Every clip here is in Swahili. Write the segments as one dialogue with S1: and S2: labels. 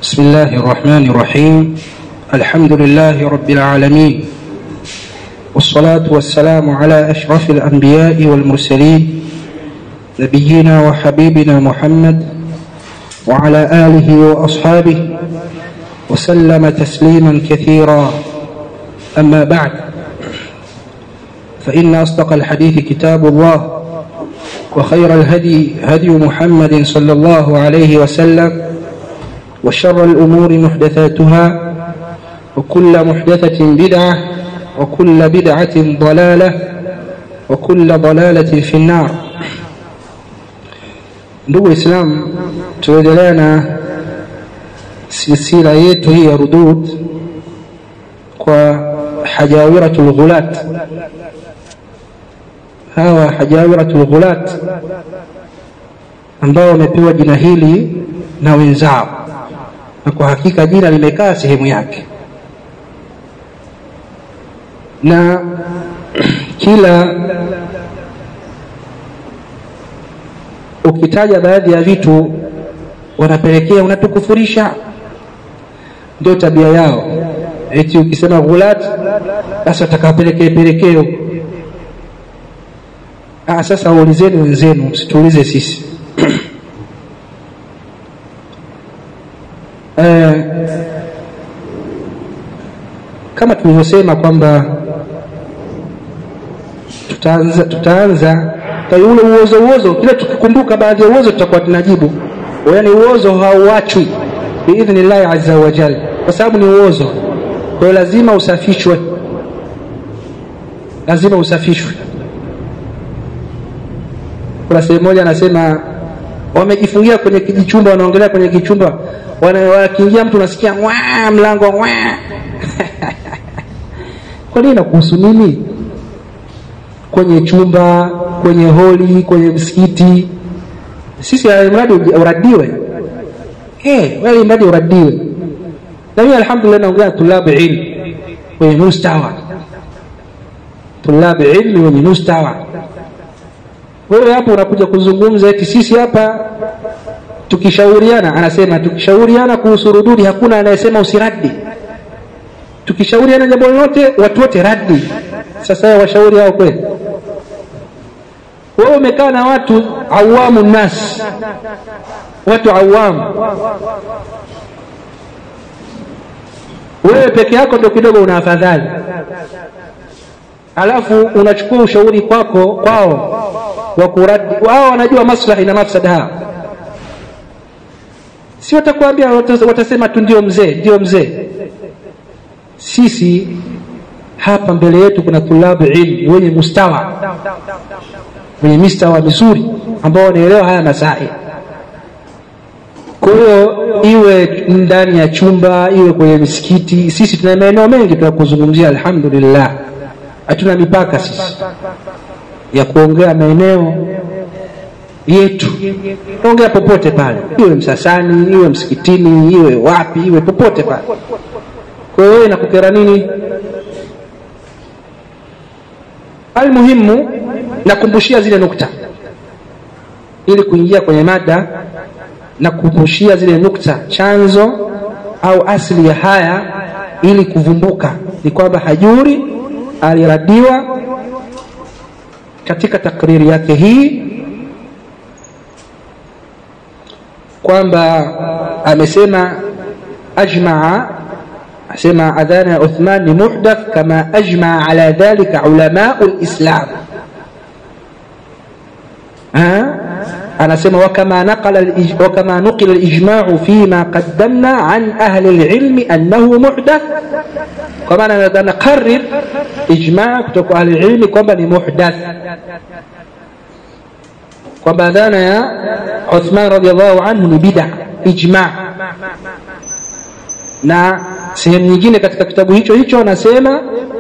S1: بسم الله الرحمن الرحيم الحمد لله رب العالمين والصلاة والسلام على أشرف الأنبياء والمرسلين نبينا وحبيبنا محمد وعلى آله وأصحابه وسلم تسليما كثيرا أما بعد فإن أصدق الحديث كتاب الله وخير الهدي هدي محمد صلى الله عليه وسلم وشر الأمور محدثاتها وكل محدثة بدعة وكل بدعة ضلالة وكل ضلالة في النار ndugu islam tuendelea na silsila yetu hii ya rudud kwa hajawiratul ghulat hawa hajawiratul ghulat ambao wamepewa jina hili na wenzao na kwa hakika jina limekaa sehemu yake na kila ukitaja baadhi ya vitu wanapelekea unatukufurisha ndio tabia yao eti ukisema ghulat basi watakawapelekee pelekeo ah sasa waulizeni wenzenu msituulize sisi eh, kama tulivyosema kwamba tutaanza tutaanza kwa ule uozo uozo kile tukikumbuka baadhi ya uozo tutakuwa tunajibu yaani uozo hauachwi biidhnillahi azza wa jalla kwa sababu ni uozo kwa hiyo lazima usafishwe lazima usafishwe kuna sehemu moja anasema wamejifungia kwenye kijichumba wanaongelea kwenye kichumba wakiingia mtu unasikia waa mlango waa kwa nini nakuhusu nini kwenye chumba kwenye holi kwenye msikiti sisi mradi uradiwe eh wewe mradi uradiwe na mimi alhamdulillah naongea tulabu ilmi wenye mustawa tulabu ilmi wenye mustawa wewe hapo unakuja kuzungumza eti sisi hapa tukishauriana anasema tukishauriana kuhusu rududi hakuna anayesema usiradi tukishauriana jambo lolote watu wote radi sasa washauri hao kweli wewe umekaa na watu awamu nas watu awamu wewe peke yako ndio kidogo una afadhali alafu unachukua ushauri kwako kwao wa kuradi wao wanajua maslahi na mafsada hao si watakwambia watasema tu ndio mzee ndio mzee sisi hapa mbele yetu kuna tulabu ilmi wenye mustawa wenye mistawa mizuri ambao wanaelewa haya masai kwa hiyo iwe ndani ya chumba iwe kwenye misikiti sisi tuna maeneo mengi tunakuzungumzia alhamdulillah hatuna mipaka sisi ya kuongea maeneo yetu ongea popote pale iwe msasani iwe msikitini iwe wapi iwe popote pale kwa hiyo inakukera nini almuhimu nakumbushia zile nukta ili kuingia kwenye mada na kukumbushia zile nukta chanzo au asili ya haya ili kuvumbuka ni kwamba hajuri aliradiwa katika takriri yake hii kwamba amesema ajmaa asema adhana ya Uthman ni muhdath kama ajmaa ala dhalika ulamau lislam anasema wakama naqala wakama nuqila alijma'u fima qaddamna an ahli alilmi annahu muhdath kwa maana naqarrir ijma' kutoka ahli alilmi kwamba ni muhdath kwamba adhana ya Uthman radhiallahu anhu ni bid'a ijma' na sehemu nyingine katika kitabu hicho hicho anasema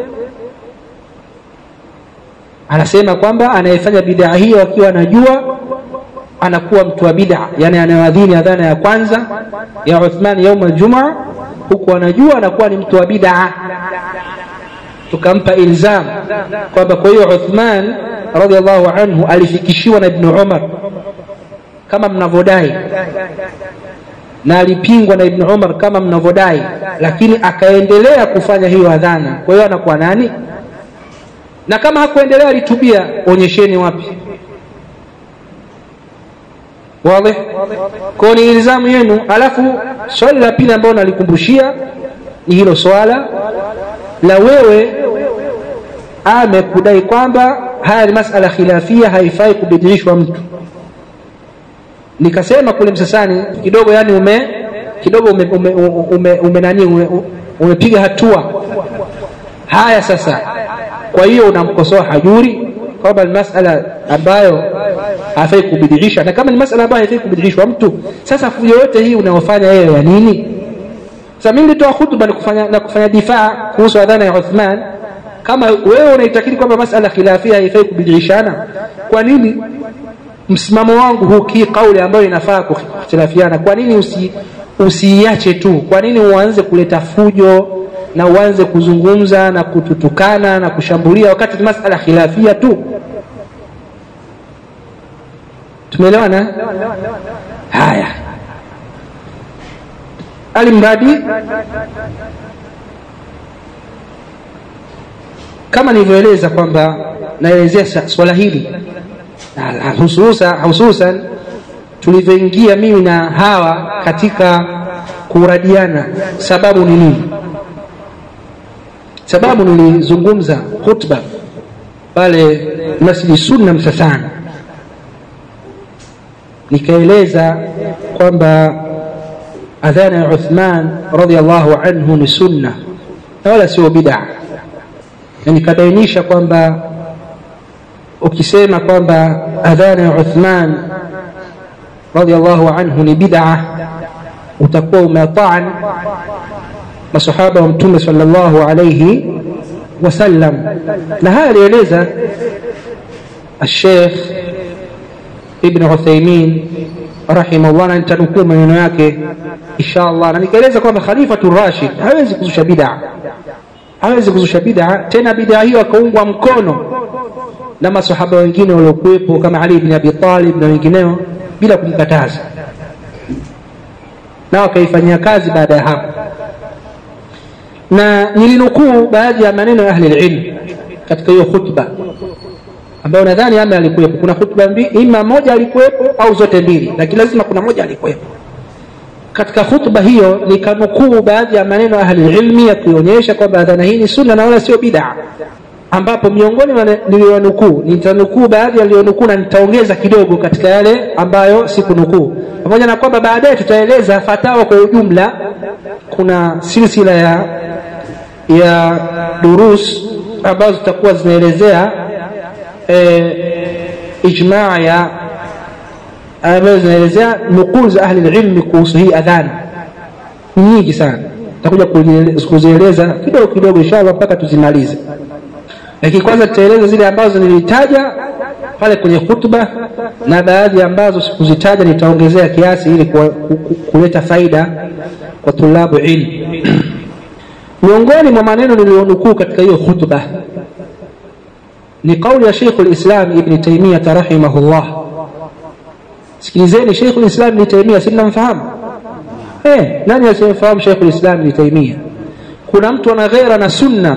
S1: anasema kwamba anayefanya bid'a hiyo akiwa anajua anakuwa mtu wa bid'a yani anayeadhini adhana ya kwanza ya Uthman yaum aljumaa huku anajua anakuwa ni mtu wa bid'a tukampa ilzam kwamba kwa hiyo Uthman radhiallahu anhu alifikishiwa na Ibn Umar kama mnavyodai na alipingwa na Ibn Umar kama mnavyodai, lakini akaendelea kufanya hiyo adhana, kwa hiyo anakuwa nani? Na kama hakuendelea alitubia, onyesheni wapi? Wazi? Kwa ni ilzamu yenu. Alafu swali la pili ambalo nalikumbushia ni hilo swala la wewe ame kudai kwamba haya ni masala khilafia, haifai kubidilishwa mtu. Nikasema kule Msasani kidogo, yani ume kidogo ume, ume, ume, ume nani ume, umepiga hatua. Haya sasa, kwa hiyo unamkosoa Hajuri kwamba ni masala ambayo hafai kubidilisha, na kama ni masala ambayo haifai kubidilishwa mtu, sasa fujo yote hii unayofanya yeye ya nini? Sasa mimi nilitoa hutuba na kufanya, na kufanya difaa kuhusu adhana ya Uthman. Kama wewe unaitakidi kwamba masala khilafia haifai kubidilishana, kwa nini msimamo wangu huu hii kauli ambayo inafaa kukhtilafiana, kwa nini usi usiiache tu? Kwa nini uanze kuleta fujo na uanze kuzungumza na kututukana na kushambulia wakati ni masala khilafia tu? Tumeelewana? Haya, alimradi kama nilivyoeleza kwamba naelezea swala hili hususan hususan tulivyoingia mimi na hawa katika kuradiana. Sababu ni nini? Sababu nilizungumza khutba pale Masjidi Sunna Msasani, nikaeleza kwamba adhana ya Uthman radhiallahu anhu ni sunna na wala sio bid'a, na nikabainisha kwamba ukisema kwamba adhana ya Uthman radhiallahu anhu ni bid'a, utakuwa umetaan masahaba wa Mtume sallallahu alayhi wasallam, na haya alieleza Sheikh Ibn Uthaymin rahimahullah, na nitanukuu maneno yake insha Allah, na nikaeleza kwamba Khalifatu Rashid hawezi kuzusha bid'a, hawezi kuzusha bid'a, tena bid'a hiyo akaungwa mkono na masahaba wengine waliokuwepo kama Ali bin Abi Talib na wengineo bila kumkataza, na wakaifanyia kazi baada ya hapo. Na nilinukuu baadhi ya maneno ya ahli ilm katika hiyo khutba ambayo nadhani ame alikuwepo. Kuna khutba mbili, ima moja alikuwepo au zote mbili, lakini lazima kuna moja alikuwepo. Katika khutba hiyo nikanukuu baadhi ya maneno ya ahli ilmi ya kuonyesha kwamba adhana hii ni sunna na wala sio bid'a ambapo miongoni niliyonukuu nitanukuu baadhi yaliyonukuu na nitaongeza kidogo katika yale ambayo sikunukuu, pamoja na kwamba baadaye tutaeleza fatawa kwa ujumla. Kuna silsila ya ya durus ambazo zitakuwa zinaelezea e, ijmaa ya ambazo zinaelezea nukuu za ahli ilmi kuhusu hii adhana ni nyingi sana, nitakuja kuzieleza kidogo kidogo inshallah mpaka tuzimalize lakini kwanza tutaeleza zile ambazo nilitaja pale kwenye hutuba na baadhi ambazo sikuzitaja nitaongezea kiasi ili kuleta faida kwa tulabu ilmu. Miongoni mwa maneno niliyonukuu katika hiyo hutuba ni kauli ya Sheikh al-Islam Ibn Taymiyyah rahimahullah. Sikilizeni, Sheikh al-Islam Ibn Taymiyyah si mnamfahamu? Eh, nani asiyemfahamu Sheikh al-Islam Ibn Taymiyyah? Kuna mtu ana ghera na sunna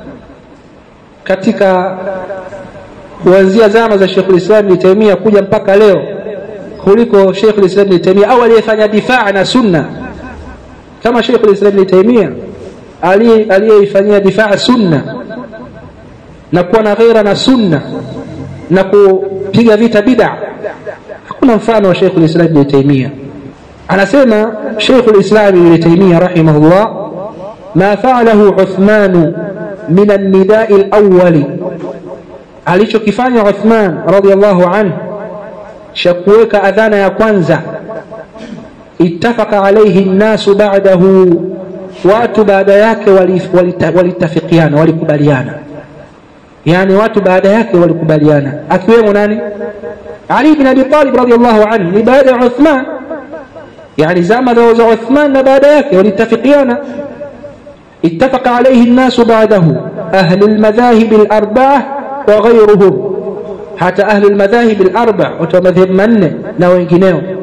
S1: katika kuanzia zama za Sheikh al-Islam Ibn Taymiyyah kuja mpaka leo kuliko Sheikh al-Islam Ibn Taymiyyah au aliyefanya difaa na sunna kama Sheikh al-Islam Ibn Taymiyyah aliyeifanyia difaa sunna na kuwa na ghaira na sunna na kupiga vita bid'a. Hakuna mfano wa Sheikh al-Islam Ibn Taymiyyah. Anasema Sheikh al-Islam Ibn Taymiyyah rahimahullah, ma fa'alahu Uthman min an-nida'i al-awwali, alichokifanya Uthman radiyallahu anhu cha kuweka adhana ya kwanza, ittafaqa alayhi an-nasu ba'dahu, watu baada yake walitafikiana, walikubaliana yani watu baada yake walikubaliana, akiwemo nani? Ali bin Abi Talib radhiyallahu anhu, ni baada ya Uthman, yani zama za Uthman na baada yake walitafikiana. Ittafaqa alayhi an-nasu ba'dahu ahli al-madhahib al-arba'ah wa ghayruhum, hata ahli al-madhahib al-arba' watu wa madhhab manne na wengineo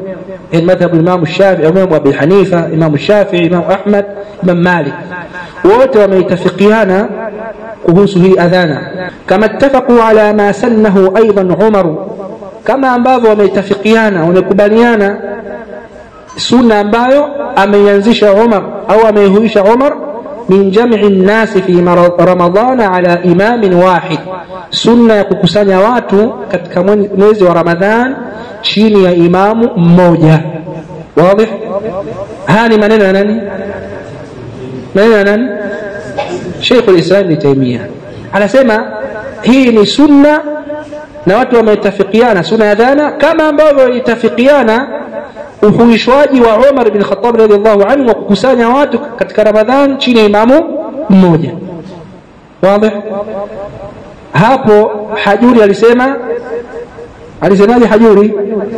S1: madhhabu Imam Shafi'i, Imam Abi Hanifa, Imam Shafi'i, Imam Ahmad, Imam Malik, wote wameitafikiana kuhusu hii adhana, kama ittafaqu ala ma sannahu aidan Umar, kama ambavyo wameitafikiana wamekubaliana sunna ambayo ameianzisha Umar au ameihuisha Umar min jam'i nnasi fi ramadana ala imamin wahid, sunna ya kukusanya watu katika mwezi wa Ramadhan chini ya imamu mmoja. Wazi? Haya ni maneno ya nani? Maneno ya nani? Sheikh al-Islam Ibn Taymiyyah anasema hii ni sunna na watu wametafikiana sunna ya dhana kama ambavyo itafikiana uhuishwaji wa Umar bin Khattab radhiallahu anhu wa kukusanya watu katika Ramadhan chini ya imamu mmoja. Wazi? Hapo Hajuri alisema alisemaje Hajuri?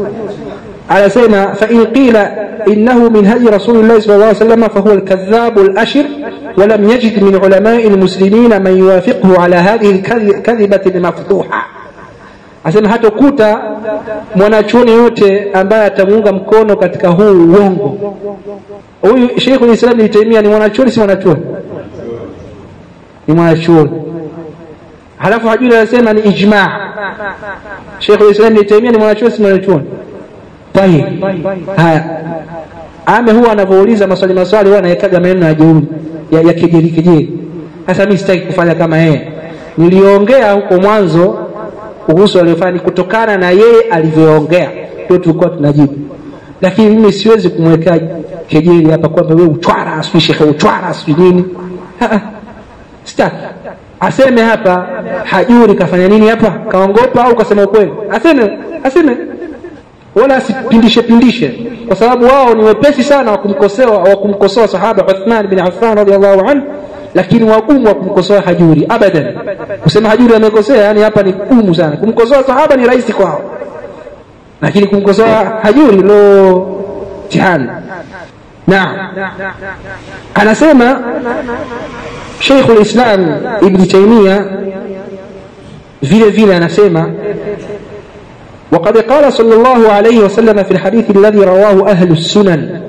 S1: Anasema fa in qila innahu min hadi rasulillahi sallallahu alayhi wasallam fa huwa al-kadhdhab al-ashir ولم يجد من علماء المسلمين من يوافقه على هذه الكذبة المفتوحة asema hatokuta mwanachuoni yote ambaye atamuunga mkono katika huu uongo. Huyu Sheikh Islam Ibn Taymiyyah ni mwanachuoni, si mwanachuoni? Ni mwanachuoni. Halafu Hajuri anasema ni ijma. Sheikh Islam Ibn Taymiyyah ni mwanachuoni, si mwanachuoni? Tayib. Haya, ame huwa anavyouliza maswali maswali, huwa anawekaga maneno ya jeuri ya, ya kejeli kejeli. Sasa mimi sitaki kufanya kama yeye. Niliongea huko mwanzo kuhusu aliyofanya ni kutokana na yeye alivyoongea, ndio tulikuwa tunajibu, lakini mimi siwezi kumwekea kejeli hapa kwamba wewe uchwara, sijui shekhe uchwara, sijui nini. Sitaki aseme hapa Hajuri kafanya nini hapa, kaongopa au kasema ukweli, aseme aseme, wala asipindishe pindishe, kwa sababu wao ni wepesi sana wa kumkosoa wa kumkosoa sahaba Uthman bin Affan radhiallahu anhu lakini wagumu wa kumkosoa Hajuri abadan. Kusema Hajuri amekosea, yani hapa ni gumu sana. Kumkosoa sahaba ni rahisi kwao, lakini kumkosoa Hajuri lo tihani. Naam, anasema Sheikh al-Islam Ibn Taymiyyah vile vile anasema وقد قال صلى الله عليه وسلم في الحديث الذي رواه أهل السنن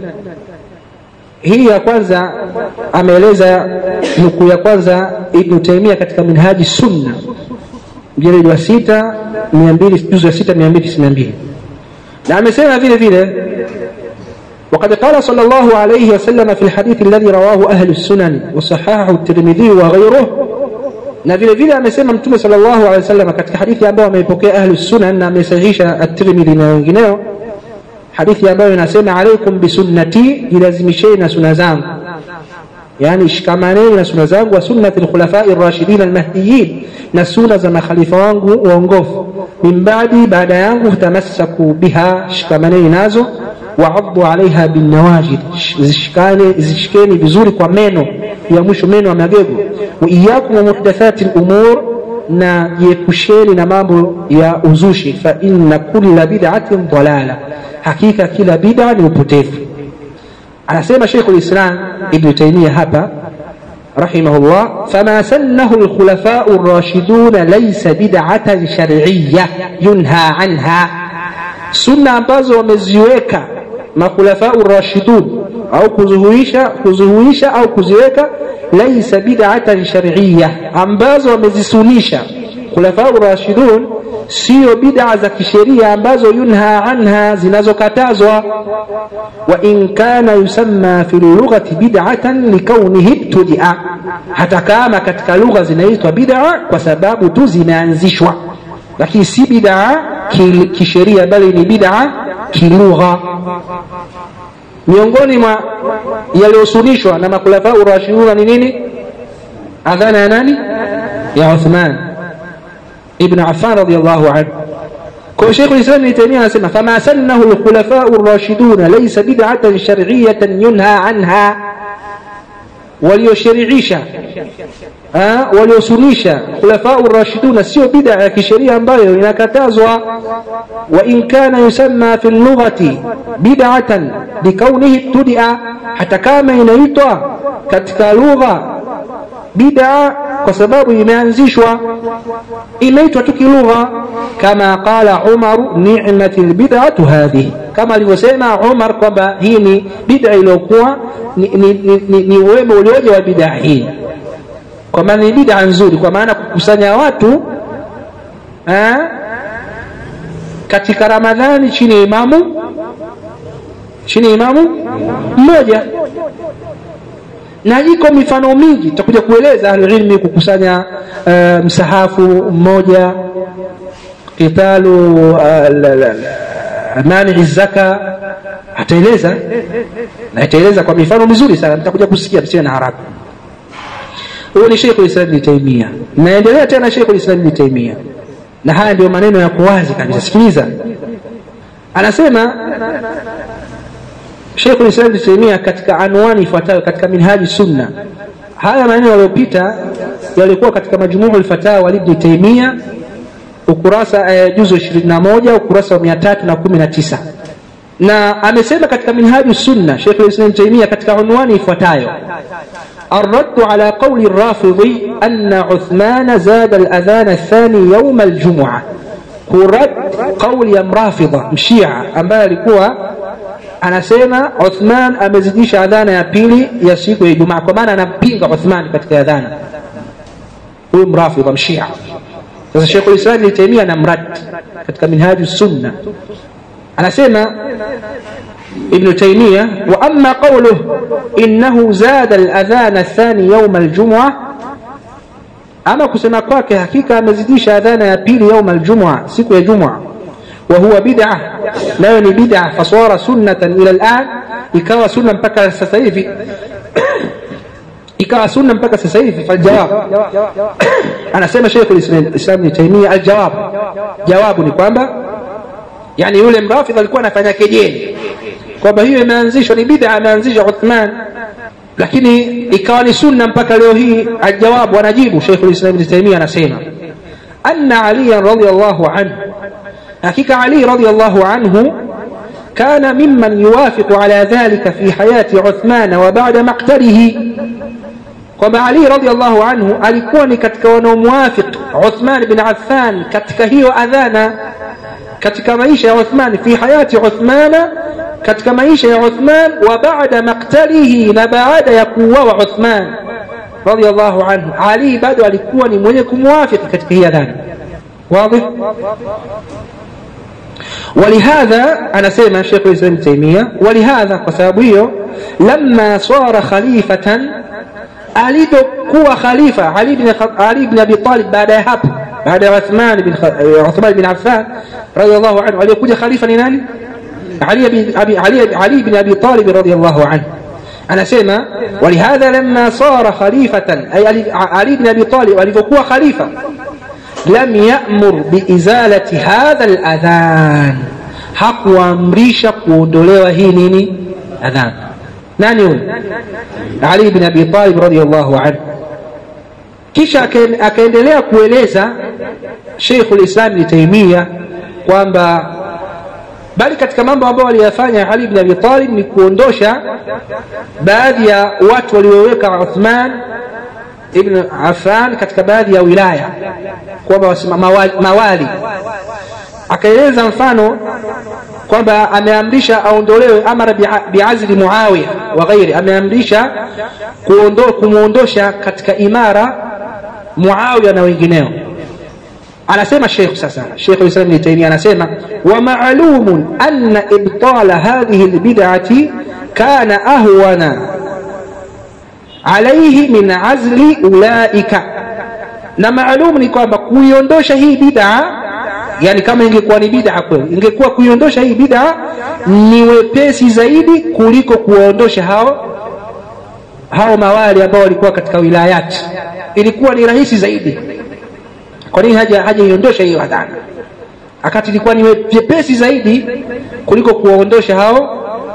S1: hii ya kwanza ameeleza nukuu ya kwanza Ibn Taymiyyah katika Minhaji Sunna mjeledi wa sita mia mbili juzu ya sita mia mbili tisini na mbili na amesema vile vile وقد قال صلى الله عليه وسلم في الحديث الذي رواه أهل السنن وصححه الترمذي وغيره na vile vile amesema mtume sallallahu alaihi wasallam katika hadithi ambayo ameipokea ahlu sunan na amesahihisha at-Tirmidhi na wengineo hadithi ambayo inasema alaikum bisunnati, jilazimisheni na suna zangu, yani shikamaneni na suna zangu, wa sunnati lkhulafai rashidin almahdiyin, na suna za makhalifa wangu waongofu, min baadi, baada yangu, tamassaku biha, shikamaneni nazo, waaddu alaiha binnawajid, zishikeni vizuri kwa meno ya mwisho, meno ya magego. Wa iyakum wa muhdathati lumur na jiepusheni na mambo ya uzushi, fa inna kulla bid'atin dalala hakika kila bid'a ni upotevu. Anasema Sheikhul Islam Ibn Taymiyyah hapa rahimahullah, fama sannahu alkhulafau ar-rashidun laysa bid'atan shar'iyya yunha anha, sunna ambazo wameziweka makhulafau rashidun au kuzuhuisha kuzuhuisha au kuziweka laysa bid'atan shar'iyya, ambazo wamezisunisha khulafau rashidun sio bid'a za kisheria ambazo yunha anha zinazokatazwa wa in kana yusamma fi lughati bid'atan likaunihi ibtudia hata kama katika lugha zinaitwa bid'a kwa sababu tu zimeanzishwa lakini si bid'a kisheria bali ni bid'a kilugha miongoni mwa yaliyosunishwa na makhulafa urashiduna ni nini adhana ya nani ya Uthman ibn Affan radiyallahu anhu kwa Sheikh al-Islam Ibn Taymiyyah anasema fama sannahu al-khulafa ar-rashidun laysa bid'atan shar'iyyatan yunha anha walioshariisha waliosunisha khulafa ar-rashidun sio bid'a ya kisheria ambayo inakatazwa wa in kana yusamma fi lughati bid'atan bikaunihi tudia hata kama inaitwa katika lugha bid'a kwa sababu imeanzishwa imeitwa tu kilugha kama qala Umar ni'matil bid'atu hadhihi kama alivyosema Umar kwamba hii ni bid'a iliyokuwa ni, ni, ni, ni, ni wema ulioje wa bid'a hii kwa maana ni bid'a nzuri kwa maana kukusanya watu ha? katika Ramadhani chini ya imamu chini ya imamu mmoja na iko mifano mingi tutakuja kueleza ahlulilmi kukusanya uh, msahafu mmoja qitalu uh, manii zaka ataeleza na ataeleza kwa mifano mizuri sana mtakuja kusikia msiwe na haraka huyo ni Sheikh Islam Ibn Taymiyyah naendelea tena Sheikh Islam Ibn Taymiyyah na haya ndio maneno yako wazi kabisa sikiliza anasema Sheikh Islam Ibn Taymiyyah katika anwani ifuatayo katika minhaji sunna haya maneno yaliyopita yalikuwa katika majmuu al-fatawa Ibn Taymiyyah ukurasa eh, juzu 21 ukurasa wa 319 na amesema katika minhaju sunna Sheikh Islam Taymiyyah katika unwani ifuatayo الرد على قول الرافضي أن عثمان زاد الأذان الثاني يوم الجمعة كرد قول يا مرافضة مشيعة ambaye alikuwa anasema Uthman amezidisha adhana ya pili ya siku ya Ijumaa kwa maana anampinga Uthman katika adhana huyu mrafidha mshia sasa Sheikh Islam Ibn Taymiyyah anamrad katika minhaju sunna anasema ابن تيمية وأما قوله إنه زاد الأذان الثاني يوم الجمعة أما كسما kwake hakika amezidisha adhana ya pili يوم الجمعة siku ya Jum'a وهو بدعة nayo ni bid'a fasara sunnatan ila al'an ikawa sunna mpaka sasa hivi ikawa sunna mpaka sasa hivi faljawab anasema Sheikh al-Islam Ibn Taymiyyah aljawab jawabu ni kwamba yani yule mrafidh alikuwa anafanya kejeli kwamba hiyo imeanzishwa ni bid'a ameanzisha Uthman lakini ikawa ni sunna mpaka leo hii ajawabu anajibu Sheikh al-Islam Ibn Taymiyyah anasema anna Ali radhiyallahu anhu hakika Ali radhiyallahu anhu كان ممن يوافق على ذلك في حياة عثمان وبعد مقتله kwamba Ali radhiallahu anhu alikuwa ni katika wanaomwafiq Uthman bin Affan katika hiyo adhana katika maisha ya Uthman fi hayati Uthman katika maisha ya Uthman wa baada maktalihi na baada ya kuuawa Uthman radhiallahu anhu Ali bado alikuwa ni mwenye kumwafiki katika hii adhana wazi ولهذا أنا سيما شيخ الإسلام تيمية ولهذا قسابيه لما صار خليفة alipokuwa khalifa Ali bin Ali bin Abi Talib baada ya hapo baada ya Uthman bin Uthman bin Affan radiyallahu anhu aliyekuja khalifa ni nani Ali bin Abi Ali Ali bin Abi Talib radiyallahu anhu anasema walihadha lamma sara khalifatan ay Ali bin Abi Talib alivyokuwa khalifa lam ya'mur biizalati hadha aladhan hakuamrisha kuondolewa hii nini adhan nani huyo Ali bin Abi Talib radhiyallahu anhu kisha akaendelea kueleza Sheikh al-Islam Ibn Taymiyyah kwamba bali katika mambo ambayo aliyafanya Ali bin Abi Talib ni kuondosha baadhi ya watu walioweka Uthman ibn Affan katika baadhi ya wilaya kwamba mawali akaeleza mfano kwamba ameamrisha aondolewe amara biazli Muawiya wa ghairi ameamrisha kumuondosha katika imara Muawiya na wengineo anasema Sheikh sasa Sheikh Islam Ibn Taymiyyah anasema wa ma'lumun anna ibtala hadhihi albid'ati kana ahwana alayhi min azli ulaika na maalum ni kwamba kuiondosha hii bid'a yani kama ingekuwa ni bid'a kweli ingekuwa kuiondosha hii bid'a ni wepesi zaidi kuliko kuwaondosha hao hao mawali ambao walikuwa katika wilayati ilikuwa ni rahisi zaidi kwa nini haja haja iondosha hiyo adhana akati ilikuwa ni vyepesi zaidi kuliko kuwaondosha hao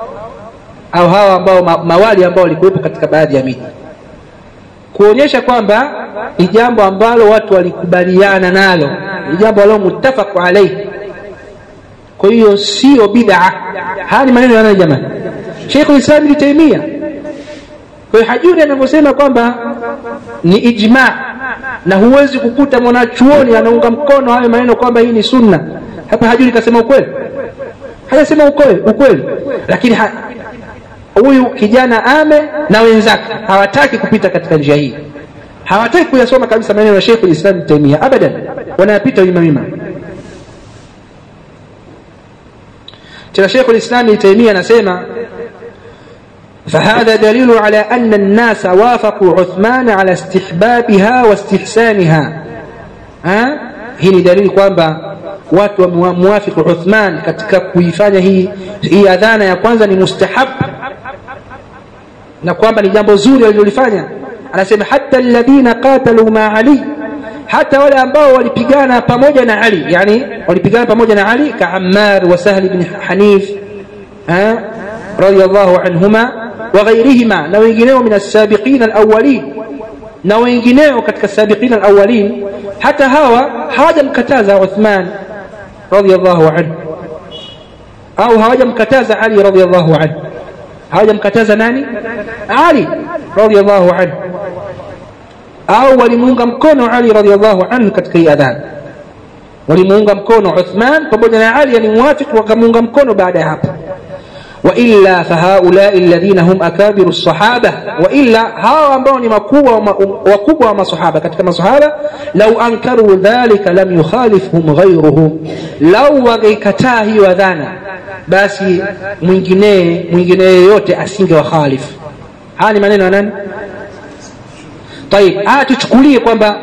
S1: au hao ambao ma, mawali ambao walikuwepo katika baadhi ya miji kuonyesha kwamba ni jambo ambalo watu walikubaliana nalo ni jambo ambalo muttafaq alayhi kwa hiyo sio bid'a haya ni maneno ya nani jamani Sheikh Islam Ibn Taymiyyah kwa hiyo hajuri anavyosema kwamba ni ijma na huwezi kukuta mwanachuoni anaunga mkono hayo maneno kwamba hii ni sunna hapa hajuri kasema ukweli hajasema ukweli ukweli lakini ha, huyu kijana ame na wenzake hawataki kupita katika njia hii hawataki kuyasoma kabisa maneno ya Sheikh Islam Taimia abadan wanayapita wima wima tena Sheikh Islam Taimia anasema فهذا دليل على أن الناس وافقوا عثمان على استحبابها واستحسانها ها hii ni dalili kwamba watu wamewafiki Uthman katika kuifanya hii hii adhana ya kwanza ni mustahab na kwamba ni jambo zuri alilolifanya anasema hata alladhina qatalu ma Ali hata wale ambao walipigana pamoja na Ali yani walipigana pamoja na Ali ka Ammar wa Sahl ibn Hanif ha radiyallahu anhuma wa ghayrihima na wengineo min as-sabiqin al-awwalin na wengineo katika sabiqin al-awwalin hata hawa hawajamkataza Uthman radiyallahu anhu au hawajamkataza Ali radiyallahu anhu hawajamkataza nani Ali radiyallahu anhu au walimuunga mkono Ali radiyallahu anhu katika hii adhan walimuunga mkono Uthman pamoja na Ali yani muwafiq wakamuunga mkono baada ya hapo وإلا فهؤلاء الذين هم أكابر الصحابة وإلا هاو ambao ni makubwa wakubwa wa masahaba katika masahaba lau ankaru dhalika lam yukhalifhum ghayruhum lau wangeikataa hiyo adhana basi mwingine mwingine yeyote asinge wakhalifu haya ni maneno ya nani طيب haya tuchukulie kwamba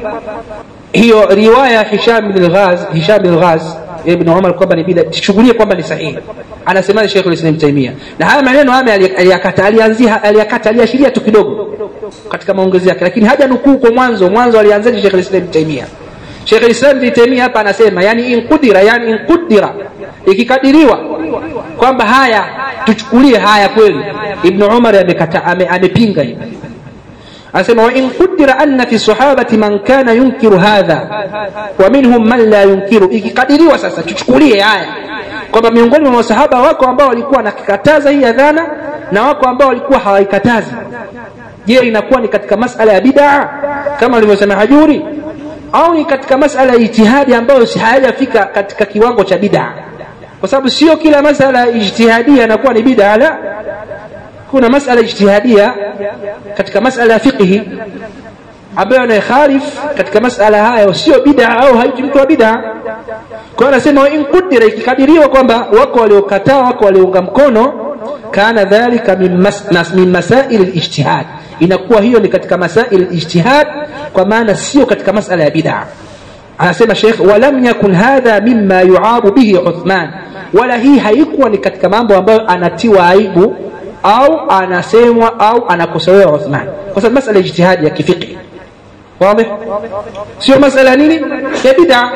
S1: hiyo riwaya Hisham bin al-Ghaz Hisham bin al-Ghaz ibn Umar kwamba ni bid'a tuchukulie kwamba ni sahihi anasema Sheikh al-Islam Taimia na haya maneno haya aliyakata alianzia aliyakata aliashiria tu kidogo katika maongezi yake lakini haja nukuu kwa mwanzo mwanzo alianzaje Sheikh al-Islam Taimia Sheikh al-Islam Taimia hapa anasema yani in qudira yani in qudira ikikadiriwa kwamba haya tuchukulie haya kweli Ibn Umar amekata amepinga hivi anasema wa in qudira anna fi sahabati man kana yunkiru hadha wa minhum man la yunkiru ikikadiriwa sasa tuchukulie haya kwamba miongoni mwa masahaba wako ambao walikuwa wanakikataza hii adhana na wako ambao walikuwa hawaikatazi je inakuwa ni katika masala ya bid'a kama alivyosema hajuri au ni katika masala ya ijtihadi ambayo si hayajafika katika kiwango cha bid'a kwa sababu sio kila masala ya ijtihadia inakuwa ni bid'a la kuna masala ijtihadia katika masala ya fiqhi ambayo anayekhalif katika masala haya sio bid'a au haijitoa bid'a kwa hiyo anasema in qudira ikikadiriwa kwamba wako waliokataa wako waliounga mkono kana dhalika min, mas, min masail al-ijtihad inakuwa hiyo ni katika masail al-ijtihad kwa maana sio katika masala ya bid'a anasema Sheikh walam yakun hadha mimma yu'abu bihi Uthman wala hii haikuwa ni katika mambo ambayo anatiwa aibu au anasemwa au anakosolewa Uthman kwa sababu masala ya ijtihad ya kifiqh wazi sio masala nini ya bid'a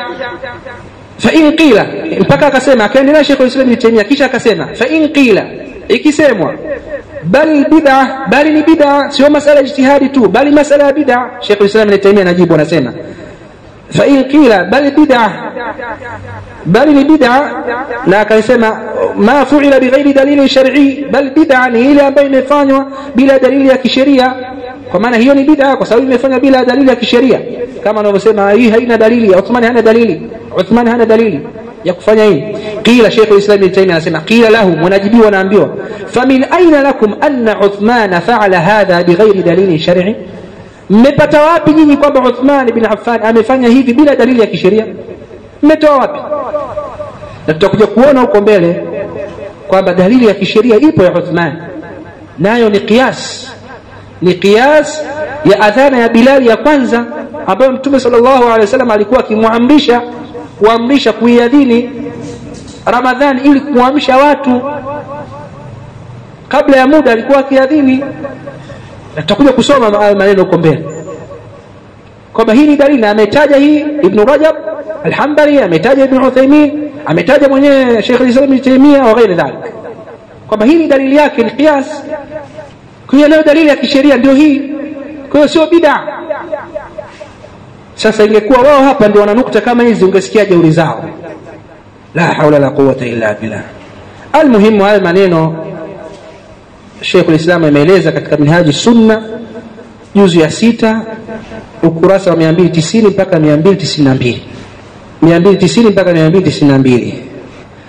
S1: fa in qila mpaka akasema akaendelea Sheikh Islam Ibn Taymiyyah kisha akasema fa in qila ikisemwa bal bid'a bali ni bid'a sio masala ya ijtihadi tu bali masala ya bid'a Sheikh Islam Ibn Taymiyyah anajibu anasema fa in qila bal bid'a bali ni bid'a na akasema ma fu'ila bighairi dalili shar'i bal bid'a ni ile ambayo imefanywa bila dalili ya kisheria kwa maana hiyo ni bid'a kwa sababu imefanywa bila dalili ya kisheria kama anavyosema hii haina dalili Uthman hana dalili Uthman hana dalili ya kufanya hii qila Sheikh al-Islam Ibn Taymiyyah anasema qila lahum wanajibiwa wanaambiwa famin aina lakum anna Uthman fa'ala hadha bighairi dalili shar'i mmepata wapi nyinyi kwamba Uthman bin Affan amefanya hivi bila dalili ya kisheria mmetoa wapi na tutakuja kuona huko mbele kwamba dalili ya kisheria ipo ya Uthman nayo ni qiyas ni qiyas ya adhana ya Bilal ya kwanza ambayo Mtume sallallahu alaihi wasallam alikuwa akimwamrisha kuamrisha kuiadhini Ramadhani ili kuamsha watu kabla ya muda alikuwa akiadhini na tutakuja kusoma hayo maneno huko mbele kwamba hii ni dalili na ametaja hii Ibn Rajab Al-Hanbali ametaja Ibn Uthaymeen ametaja mwenyewe Sheikh al-Islam Ibn Taymiyyah wa ghairi dhalik kwamba hii ni dalili yake ni qiyas kwa hiyo dalili ya kisheria ndio hii kwa hiyo sio bid'a sasa ingekuwa wao hapa ndio wana nukta kama hizi ungesikia jeuri zao la haula la quwwata illa billah almuhimu haya maneno Sheikh al-Islam ameeleza katika Minhaji Sunna juzu ya sita ukurasa wa 290 mpaka 292 290 mpaka 292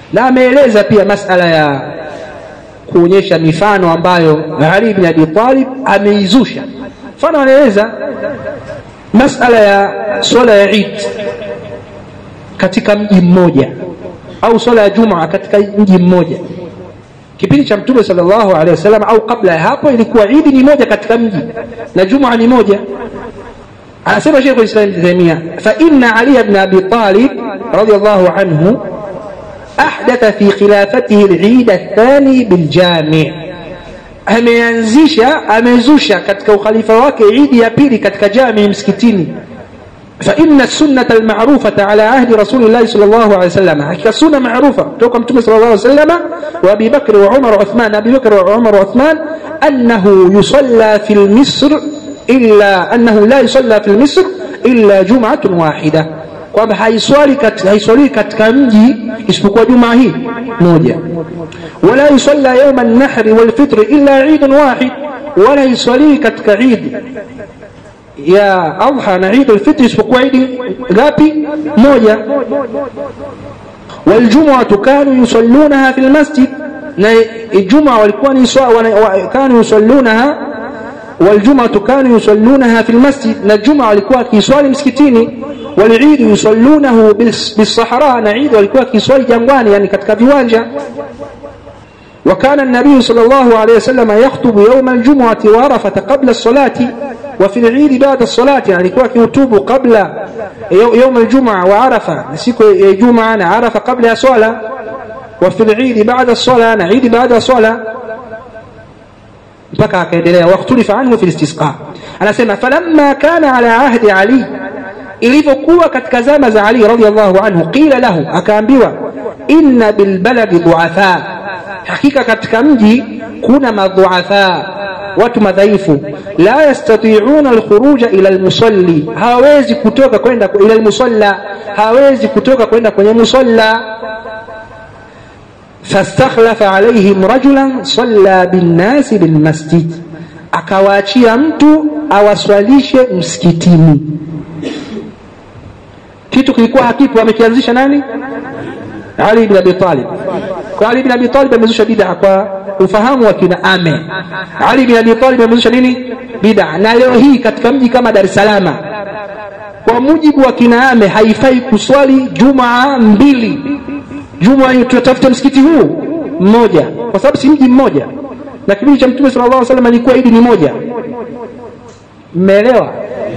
S1: na ameeleza pia masala ya kuonyesha mifano ambayo Ali bin Abi Talib ameizusha. Mfano anaeleza masala ya swala ya Eid katika mji mmoja au swala ya Jumaa katika mji mmoja. Kipindi cha Mtume sallallahu alaihi wasallam au kabla ya hapo ilikuwa Eid ni moja katika mji na Jumaa ni moja. Anasema Sheikh Islam Ibn Taymiyyah, fa inna Ali ibn Abi Talib radiyallahu anhu ahdatha fi khilafatihi al-Eid athani bil jami' ameanzisha amezusha katika ukhalifa wake idi ya pili katika jami msikitini فإن السنة المعروفة على عهد رسول الله صلى الله عليه وسلم حقيقة سنة معروفة توقع متوم صلى الله عليه وسلم وأبي بكر وعمر وعثمان أبي بكر وعمر وعثمان أنه يصلى في المصر إلا أنه لا يصلى في المصر إلا جمعة واحدة kwamba haiswali kat, haiswali katika mji isipokuwa jumaa hii moja wala yusalla yauma nahri walfitri illa idun wahid wala yuswali katika idi ya adha na idi alfitri isipokuwa idi ngapi moja waljumuatu kanu yusallunaha fi lmasjid na ijumaa walikuwa ni kanu yusallunaha والجمعة كانوا يصلونها في المسجد نجمع walikuwa kiswali msikitini والعيد يصلونه بالصحراء نعيد walikuwa kiswali jangwani yani katika viwanja وكان النبي صلى الله عليه وسلم يخطب يوم الجمعة وعرفة قبل الصلاة وفي العيد بعد الصلاة يعني كوا كيوتوب قبل يوم الجمعة وعرفة نسيكو جمعة عرفة قبل الصلاة وفي العيد بعد الصلاة نعيد بعد الصلاة mpaka akaendelea wakhtulifa anhu fi listisqa anasema falamma kana ala ahdi ali ilivyokuwa katika zama za ali radhiallahu anhu qila lahu akaambiwa inna bilbaladi duatha hakika katika mji kuna madhuatha watu madhaifu la yastati'una alkhuruja ila almusalli hawezi kutoka kwenda ila almusalla hawezi kutoka kwenda kwenye musalla fastakhlafa alaihim rajulan salla binnasi bilmasjid akawaachia mtu awaswalishe msikitini kitu kilikuwa hakipo amekianzisha nani ali ibn abi talib kwa ali ibn abi talib amezusha bid'a kwa ufahamu wa kina ame ali ibn abi talib amezusha nini bid'a na leo hii katika mji kama dar es salaam kwa mujibu wa kina ame haifai kuswali jumaa mbili juma hiyo tunatafuta msikiti huu mmoja kwa sababu si mji mmoja na kipindi cha mtume sallallahu alaihi wasallam ilikuwa idi ni moja mmeelewa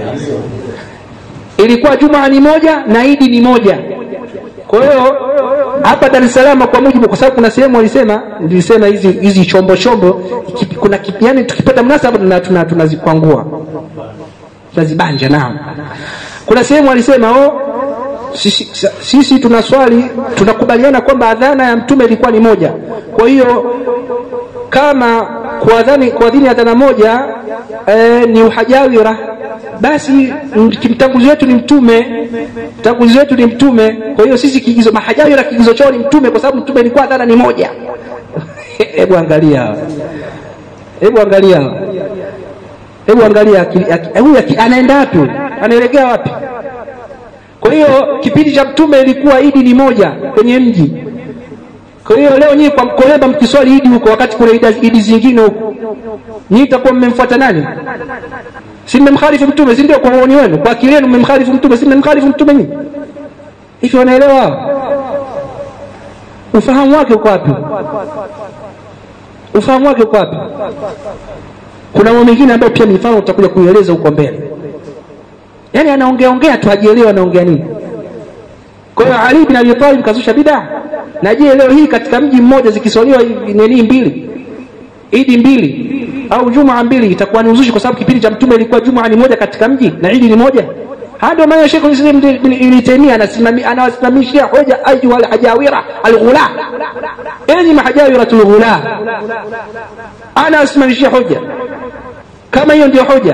S1: ilikuwa jumaa ni moja na idi ni moja kwa hiyo hapa Dar es Salaam kwa mujibu kwa sababu kuna sehemu walisema nilisema hizi hizi chombo chombo kuna yani tukipata mnasaba tuna tunazikwangua tunazibanja nao kuna sehemu walisema oh sisi, sisi tunaswali tunakubaliana kwamba adhana ya mtume ilikuwa ni moja kwa hiyo kama kuadhani kuadhini adhana moja e, ni uhajawira basi mtanguzi wetu ni mtume mtanguzi wetu ni mtume kwa hiyo sisi kigizo mahajawira kigizo chao ni mtume kwa sababu mtume ilikuwa adhana ni moja hebu angalia hebu angalia hebu angalia huyu anaenda wapi anaelekea wapi kwa hiyo kipindi cha mtume ilikuwa idi ni moja kwenye mji kwa hiyo leo nyinyi kwa mkolemba mkiswali idi huko wakati kuna idi zingine huko nyinyi itakuwa mmemfuata nani si mmemkhalifu mtume si ndio kwa maoni wenu kwa akili yenu mmemkhalifu mtume si mmemkhalifu mtume nyinyi hivi wanaelewa ufahamu wake uko wapi ufahamu wake uko wapi kuna mambo mengine ambayo pia mifano utakuja kuieleza huko mbele yani anaongea ongea tu hajielewa anaongea nini kwa hiyo Ali bin Abi Talib kazusha bid'a na je leo hii katika mji mmoja zikiswaliwa nini mbili idi mbili au jumaa mbili itakuwa ni uzushi kwa sababu kipindi cha mtume ilikuwa jumaa ni moja katika mji na idi ni moja haya ndio maana Sheikh Islam Ibn Taymiyyah anasimamia anawasimamishia hoja ayu al hajawira al ghula enyi mahajawira al ghula anawasimamishia hoja kama hiyo ndio hoja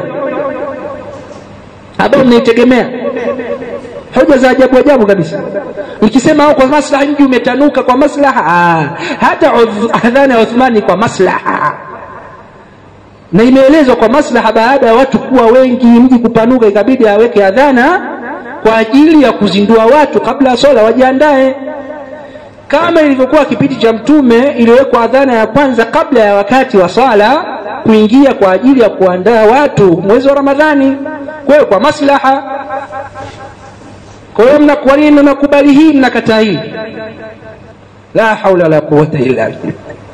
S1: ambayo mnaitegemea hoja za ajabu ajabu kabisa nikisema au kwa maslaha mji umetanuka kwa maslaha ah, hata adhana ya Uthmani kwa maslaha na imeelezwa kwa maslaha baada ya watu kuwa wengi mji kupanuka ikabidi aweke adhana kwa ajili ya kuzindua watu kabla ya swala wajiandae kama ilivyokuwa kipindi cha mtume iliwekwa adhana ya kwanza kabla ya wakati wa swala kuingia kwa ajili ya kuandaa watu mwezi wa ramadhani kwa hiyo kwa maslaha kwa hiyo mnakuwa nini mnakubali hii mnakataa hii la haula wala quwata illa billah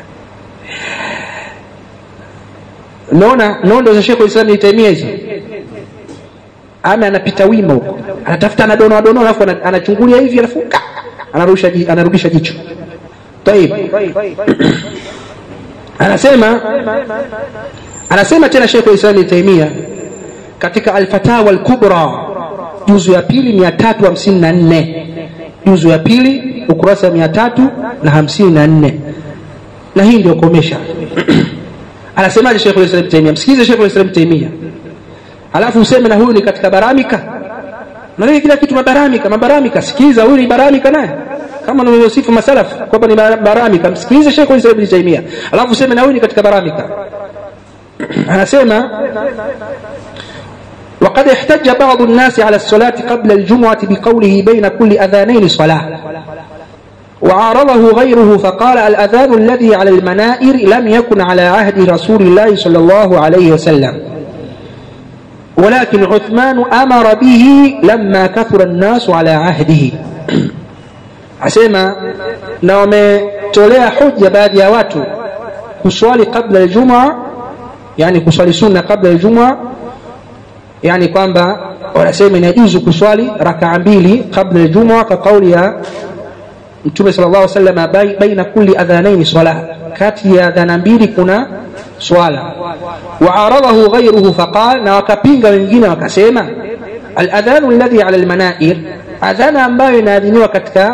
S1: unaona nondo za shekhu islam itaimia hizo ama anapita wima huko anatafuta anadonoa donoa alafu anachungulia hivi alafu anarudisha anarudisha jicho طيب anasema anasema tena Sheikh Islam Ibn Taymiyyah katika Al-Fatawa Al-Kubra juzu ya pili 354 juzu ya pili ukurasa 354 na hii ndio komesha anasemaje Sheikh Islam Ibn Taymiyyah msikize Sheikh Islam Ibn Taymiyyah alafu useme na huyu ni katika baramika na kila kitu mabaramika mabaramika sikiza huyu ni baramika naye kama unavyosifu masalaf kwamba ni baramika msikilize Sheikh Islam Ibn Taymiyyah alafu useme na huyu ni katika baramika anasema وقد احتج بعض الناس على الصلاة قبل الجمعة بقوله بين كل أذانين صلاة وعارضه غيره فقال الأذان الذي على المنائر لم يكن على عهد رسول الله صلى الله عليه وسلم ولكن عثمان أمر به لما كثر الناس على عهده asema na wametolea hoja baadhi ya watu kuswali kabla ya Ijumaa yani kuswali sunna kabla ya Ijumaa yani kwamba wanasema inajuzu kuswali rakaa mbili kabla ya Ijumaa kwa kauli ya Mtume sallallahu alaihi wasallam baina kulli adhanaini swala kati ya adhana mbili kuna swala waaradahu ghayruhu faqal na wakapinga wengine wakasema aladhanu alladhi ala almanair adhana ambayo inaadhiniwa katika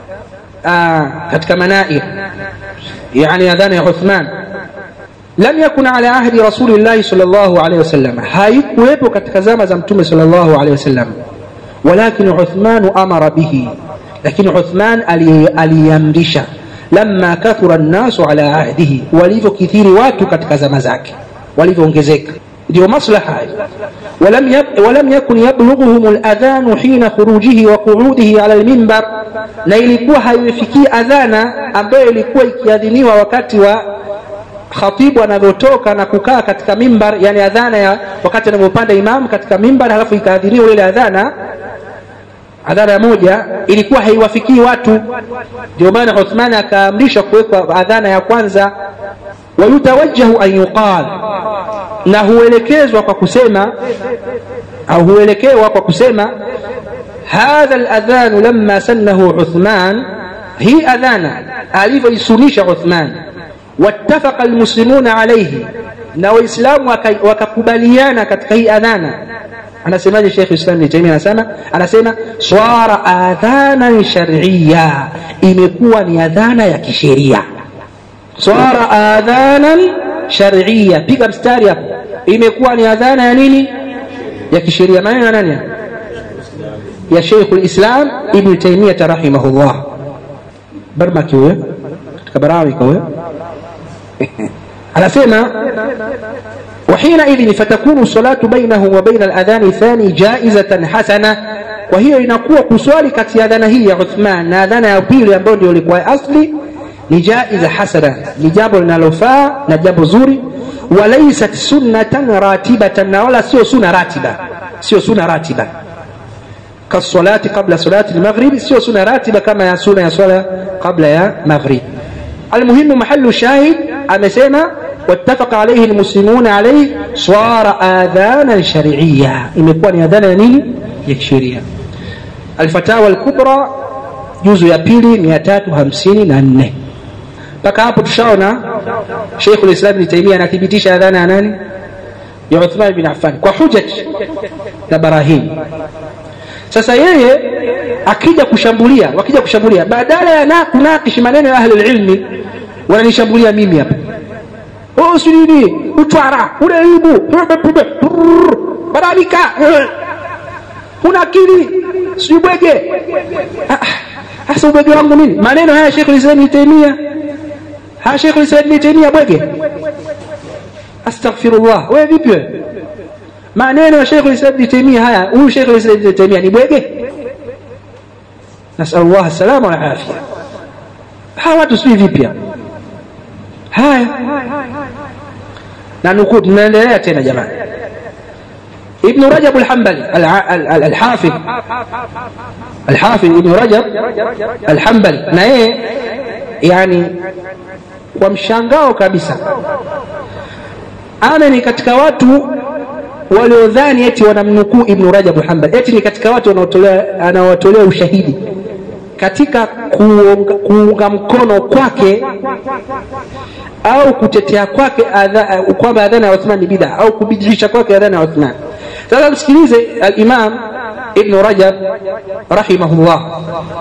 S1: آه katika manair yani adhana ya Uthman lam yakun ala ahdi rasulillahi sallallahu alaihi wasallam haikuwepo katika zama za mtume sallallahu alaihi wasallam walakin Uthman amara bihi lakini Uthman aliamrisha lamma kathura an-nasu ala ahdihi walivyokithiri watu katika zama zake walivyoongezeka ndio maslaha ولم يب ولم يكن يبلغهم الأذان حين خروجه وقعوده على المنبر na ilikuwa haifikii adhana ambayo ilikuwa ikiadhiniwa wakati wa khatibu anavyotoka na kukaa katika mimbar yani adhana ya wakati anavyopanda imam katika mimbar halafu ikaadhiniwa ile adhana adhana moja ilikuwa haiwafikii watu ndio maana Uthman akaamrisha kuwekwa adhana ya kwanza wayutawajjahu an yuqal na huelekezwa kwa kusema au huelekewa kwa kusema hadha aladhan lamma sannahu Uthman hii adhana alivyoisunisha Uthman wattafaqa almuslimuna alayhi na waislamu wakakubaliana katika hii adhana anasemaje Sheikh Islam Ibn Taymiyyah anasema anasema swara adhanan shar'iyya imekuwa ni adhana ya kisheria swara adhanan shar'iyya piga mstari hapo imekuwa ni adhana ya nini ya kisheria maneno ya nani ya Sheikh al-Islam Ibn Taymiyyah rahimahullah barmaki huyo katika barawika huyo anasema وحينئذ فتكون الصلاة بينه وبين الأذان الثاني جائزة حسنة وهي inakuwa kuswali kati ya adhana hii ya Uthman na adhana ya pili ambayo ndio ilikuwa asli ni jaiza hasana ni jambo linalofaa na jambo zuri walaysat sunnatan ratibatan na wala sio sunna ratiba sio sunna ratiba kasalati qabla salati al-maghrib sio sunna ratiba kama ya sunna ya swala qabla ya maghrib المهم محل الشاهد amesema واتفق عليه المسلمون عليه صار آذانا شرعية imekuwa ni adhana ya nini ya kisheria الفتاوى الكبرى juzu ya pili 354 mpaka hapo tushaona Sheikh al-Islam Ibn Taymiyyah anathibitisha adhana ya nani ya Uthman bin Affan kwa hujaj na barahin sasa yeye akija kushambulia wakija kushambulia badala ya na kunakishi maneno ya ahli ilmi wananishambulia mimi hapa oh sijui utwara unaibu barabika una akili sijui bwege hasa ubwege wangu nini maneno haya Sheikh al-Islam Ibn Taymiyyah haya Sheikh al-Islam Ibn Taymiyyah bwege astaghfirullah wewe vipi wewe maneno ya Sheikh al-Islam Ibn Taymiyyah haya huyu Sheikh al-Islam Ibn Taymiyyah ni bwege نسأل الله السلامة والعافية hawa watu sijui vipya haya na nukuu tunaendelea tena jamani ابن رجب الحنبلي الحافظ الحافظ ابن رجب الحنبلي na yeye yani kwa mshangao kabisa ame ni katika watu waliodhani eti wanamnukuu ibnu rajab alhambali eti ni katika watu anaowatolea ushahidi katika kuunga, kuunga mkono kwake au kutetea kwake kwamba adhana ya uthman ni bida au kubidilisha kwake adhana ya uthman sasa msikilize alimam ibnu rajab rahimahullah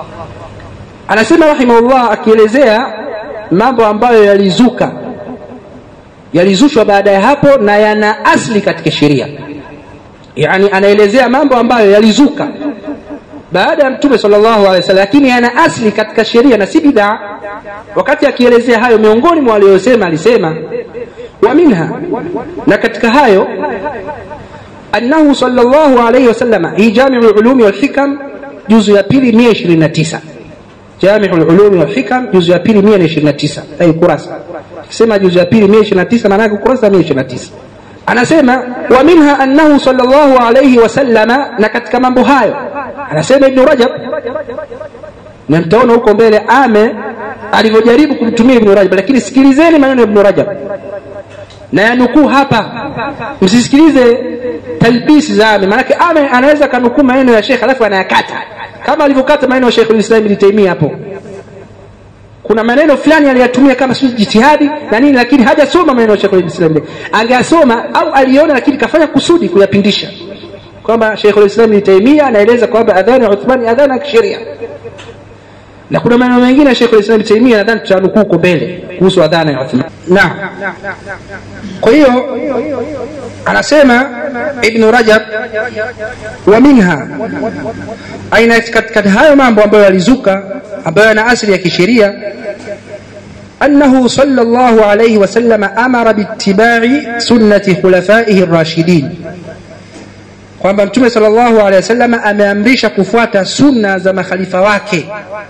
S1: anasema rahimahullah akielezea mambo ambayo yalizuka yalizushwa baada ya hapo na yana asli katika sheria yani anaelezea mambo ambayo yalizuka baada ya mtume sallallahu alaihi wasallam lakini yana asli katika sheria na si bid'a wakati akielezea hayo miongoni mwa waliyosema alisema wa minha na katika hayo annahu sallallahu alaihi wasallam hii jamiu ulumi wal hikam juzu ya pili 129 jamiu ulumi wal hikam juzu ya pili 129 ai kurasa sema juzu ya pili 129 maana yake kurasa 129 anasema wa minha annahu sallallahu alayhi wasallama na katika mambo hayo anasema ibn rajab na mtaona huko mbele ame alivyojaribu kumtumia ibn rajab lakini sikilizeni maneno ya ibn rajab na yanukuu hapa msisikilize talbisi za ame maanake ame anaweza kanukuu maneno ya shekh alafu anayakata kama alivyokata maneno ya shekh lislam ibn taimia hapo kuna maneno fulani aliyatumia kama sio jitihadi na nini lakini hajasoma maneno ya Sheikh al-Islam angeasoma au aliona lakini kafanya kusudi kuyapindisha kwamba Sheikh al-Islam Ibn Taymiyyah anaeleza kwamba adhana ya Uthman adhana ya kisheria na kuna maneno mengine ya Sheikh al-Islam Ibn Taymiyyah nadhani tutanukuu huko mbele kuhusu adhana ya Uthman naam kwa hiyo anasema Ibn Rajab wa minha aina katika hayo mambo ambayo yalizuka ambayo yana asili ya kisheria أنه صلى الله عليه وسلم أمر باتباع سنة خلفائه الراشدين kwamba mtume sallallahu alaihi wasallam ameamrisha kufuata sunna za makhalifa wake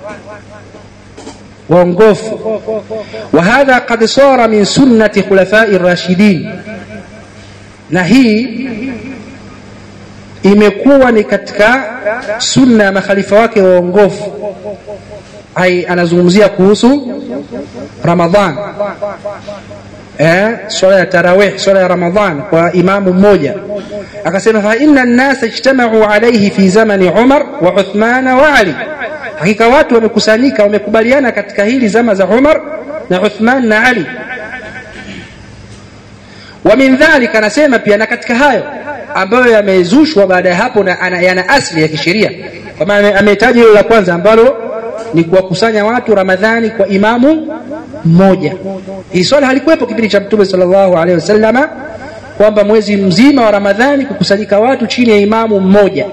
S1: waongofu wa hadha qad sara min sunnati khulafai rashidin na hii imekuwa ni katika sunna ya makhalifa wake waongofu ai anazungumzia kuhusu ramadhan eh, swala ya tarawih swala ya ramadhan kwa imamu mmoja akasema fa inna nnasa ijtamau alaihi fi zamani umar wa uthmana wa ali hakika watu wamekusanyika wamekubaliana katika hili zama za umar na uthman na ali wa min dhalika anasema pia na katika hayo ambayo yamezushwa baada ya hapo na yana asli ya kisheria kwa maana ametaja hilo la kwanza ambalo ni kuwakusanya watu ramadhani kwa imamu mmoja hii swala halikuwepo kipindi cha mtume sallallahu alaihi wasallama kwamba mwezi mzima wa ramadhani kukusanyika watu chini ya imamu mmoja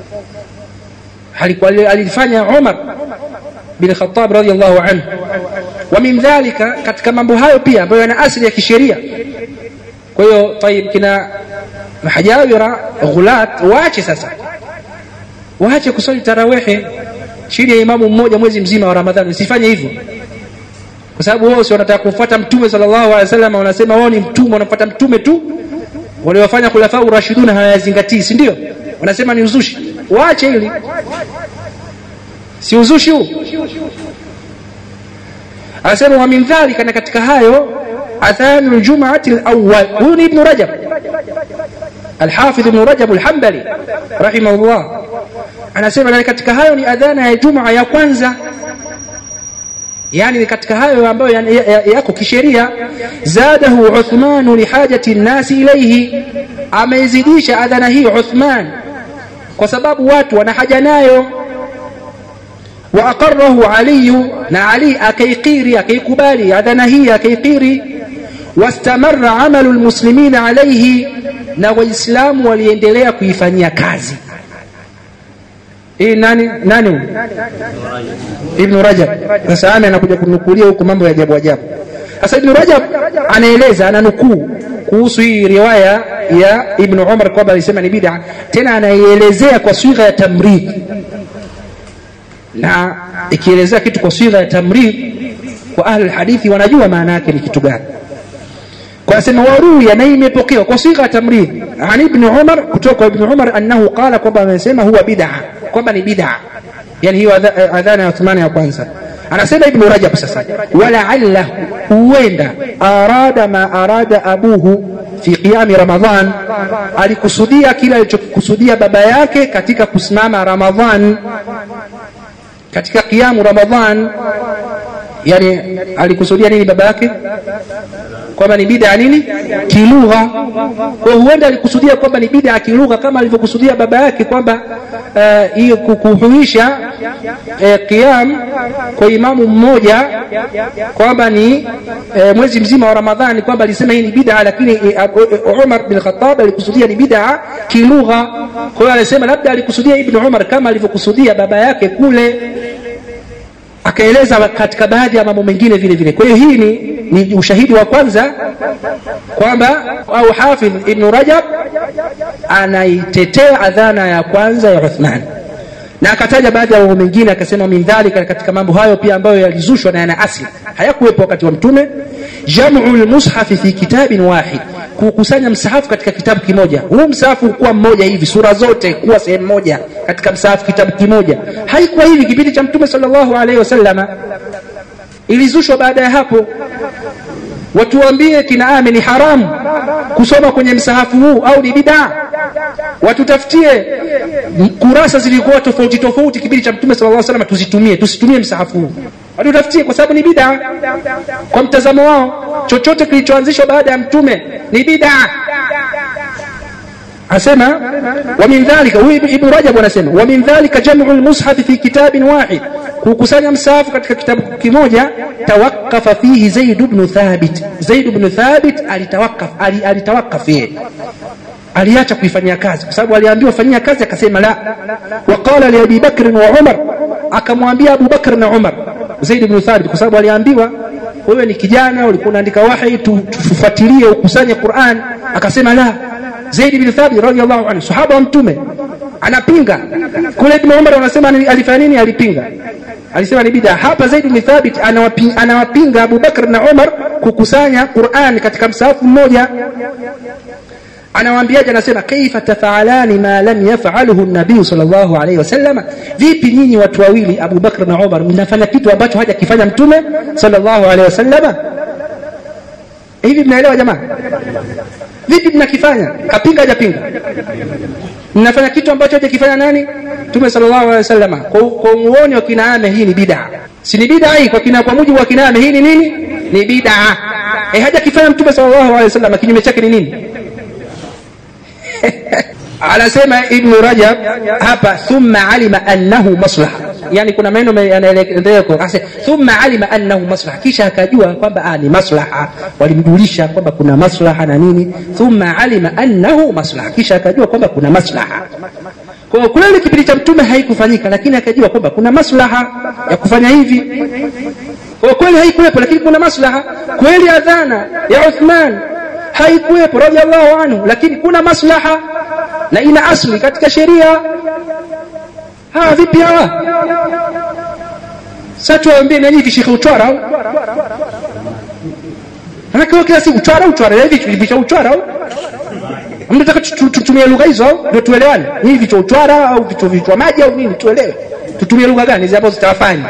S1: alifanya umar bin khattab radhiallahu anhu wa min dhalika katika mambo hayo pia ambayo yana asili ya kisheria kwa hiyo tayib kina mahajawira ghulat waache sasa waache kusali tarawehe chini ya imamu mmoja mwezi mzima wa ramadhani usifanye hivyo kwa sababu wao si wanataka kumfuata mtume sallallahu alaihi wasallam wanasema wao ni mtume wanafuata mtume tu waliofanya khulafa urashiduna hawayazingatii si ndio wanasema ni uzushi waache hili si uzushi huu anasema wa min dhalika na katika hayo adhanu ljumaati lawal huyu ni ibnu rajab alhafidh ibnu rajab alhambali rahimahullah anasema na katika hayo ni adhana ya jumaa ya kwanza yani ni katika hayo ambayo yako ya, ya, ya kisheria zadahu uthmanu lihajati nnasi ilaihi ameizidisha adhana hii uthman kwa sababu watu wana haja nayo wa aqarahu aliyu na ali akaikiri akaikubali adhana hii akaikiri wastamara amalu lmuslimina alaihi na waislamu waliendelea kuifanyia kazi hii nani nani ibn rajab sasa ame anakuja kunukulia huko mambo ya ajabu ajabu sasa ibn rajab anaeleza ananukuu kuhusu hii riwaya ya ibn umar kwamba alisema ni bid'a tena anaielezea kwa swigha ya tamrid na ikielezea kitu kwa swigha ya tamrid kwa ahli hadithi wanajua maana yake ni kitu gani kwa asema waruya na imepokewa kwa sigha tamrid an ibn umar kutoka kwa ibn umar annahu qala kwamba amesema huwa bid'a kwamba ni bid'a yani hiyo adhana ya Uthmani ya kwanza anasema ibn rajab sasa walaalla huenda arada ma arada abuhu fi qiyami ramadhan alikusudia kile alichokusudia baba yake katika kusimama ramadhan katika qiyamu ramadhan yani alikusudia nini baba yake kwamba ni bid'a nini kilugha kwa huenda alikusudia kwamba ni bid'a kilugha kama alivyokusudia baba yake kwamba hiyo uh, kuhuisha uh, qiyam kwa imamu mmoja kwamba ni uh, mwezi mzima wa Ramadhani kwamba alisema hii ni bid'a lakini uh, Umar bin Khattab alikusudia ni bid'a kilugha kwa hiyo alisema labda alikusudia Ibn Umar kama alivyokusudia baba yake kule akaeleza katika baadhi ya mambo mengine vile vile kwa hiyo hii ni, ni ushahidi wa kwanza kwamba au hafidh ibn rajab anaitetea adhana ya kwanza ya uthman na akataja baadhi ya mambo mengine akasema min dhalika katika mambo hayo pia ambayo yalizushwa na yana asli hayakuwepo wakati wa mtume jamu lmushafi fi kitabin wahid kukusanya msahafu katika kitabu kimoja huu msahafu ukuwa mmoja hivi sura zote kuwa sehemu moja katika msahafu kitabu kimoja haikuwa hivi kipindi cha mtume sallallahu alaihi wasallama ilizushwa baada ya hapo watuambie kina ame ni haramu kusoma kwenye msahafu huu au ni bidaa watutafutie kurasa zilikuwa tofauti tofauti kipindi cha mtume sallallahu alaihi wasallam tuzitumie tusitumie msahafu huu watutafutie kwa sababu ni bidaa kwa mtazamo wao chochote kilichoanzishwa baada ya mtume ni bidaa asema wa min dhalika huyu ibn rajab anasema wa min dhalika jam'u al-mushaf fi kitabin wahid kukusanya msahafu katika kitabu kimoja tawakafa fihi zaid ibn thabit zaid ibn thabit alitawakaf alitawakaf yeye aliacha kuifanyia kazi kwa sababu aliambiwa fanyia kazi akasema la waqala li abi bakr wa umar akamwambia abu bakr na umar zaid ibn thabit kwa sababu aliambiwa wewe ni kijana ulikuwa unaandika wahi tufuatilie ukusanye Qur'an akasema la Zaid bin Thabit radhiallahu anhu sahaba wa mtume anapinga kule Ibn Umar wanasema alifanya nini alipinga alisema ni bid'a hapa Zaid bin Thabit anawapinga, anawapinga Abu Bakr na Umar kukusanya Qur'an katika msahafu mmoja anawaambiaje anasema kaifa tafaalani ma lam yaf'aluhu an-nabii sallallahu alayhi wasallam vipi nyinyi watu wawili Abu Bakr na Umar mnafanya kitu ambacho hajakifanya mtume sallallahu alayhi wasallam hivi mnaelewa jamaa vipi mnakifanya kapinga hajapinga mnafanya kitu ambacho hajakifanya nani mtume sallallahu alaihi wasallam kwa kwa muone wa kinaame hii ni bid'a si ni bid'a hii kwa kina kwa mujibu wa kinaame hii ni nini ni bid'a eh hajakifanya mtume sallallahu alaihi wasallam kinyume chake ni nini anasema ibn rajab hapa thumma alima annahu maslaha yani kuna maneno yanaelekea kwa thumma alima annahu maslaha kisha akajua kwamba ni maslaha walimjulisha kwamba kuna maslaha na nini thumma alima annahu maslaha kisha akajua kwamba kuna maslaha kwa kweli kipindi cha mtume haikufanyika lakini akajua kwamba kuna maslaha ya kufanya hivi kwa kweli haikuwepo lakini kuna maslaha kweli adhana ya Uthman haikuwepo radhiallahu anhu lakini kuna maslaha na ina asli katika sheria hawa vipi hawa sasa tuwaambie na nyinyi vishikha uchwara au Manake kila siku uchwara uchwara hivi vicha uchwara au mnataka tutumie lugha hizo au ndio tuelewane hivi vicha uchwara au vicha vichwa maji au nini tuelewe tutumie lugha gani hizi hapo zitawafanya